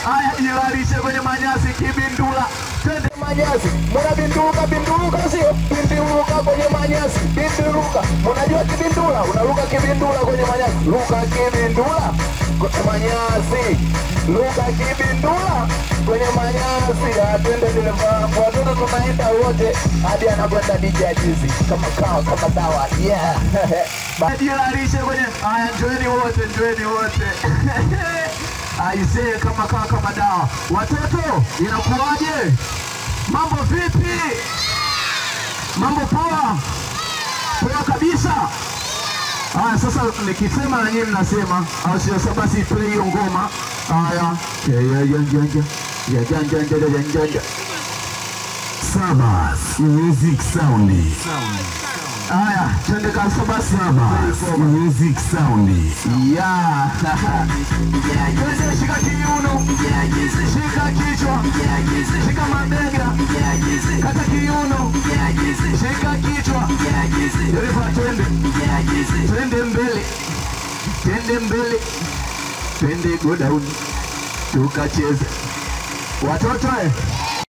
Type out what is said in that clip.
Haya, jilarishe kwenye manyasi kibindula. Twende manyasi, munabinduka binduka, sio binduka kwenye manyasi, binduka. Munajua kibindula, unaruka kibindula kwenye manyasi, ruka kibindula kwenye manyasi, ruka kibindula kwenye manyasi. Ah, Twende dereva, watoto tunaenda wote hadi anakwenda DJ Ajizi kama kawa kama dawa, yeah. Jilarishe kwenye haya, njoeni wote, njoeni wote aisee, kama kawa kama dawa. Watoto, inakuwaje? Mambo vipi? Mambo poa? Poa kabisa. Haya, sasa nikisema na nyinyi mnasema, au sio? Sasa basi play hiyo ngoma. Haya, ya ya ya ya ya ya janja janja janja janja. Sabas Music Sound. Haya, twende kabisa basi. Sabas Music Sound. Ya. Twende, shika kiuno, shika kichwa, shika mabega, kata kiuno, shika kichwa. Dereva, twende, twende mbele, twende mbele, twende go down, tukacheze watoto eh.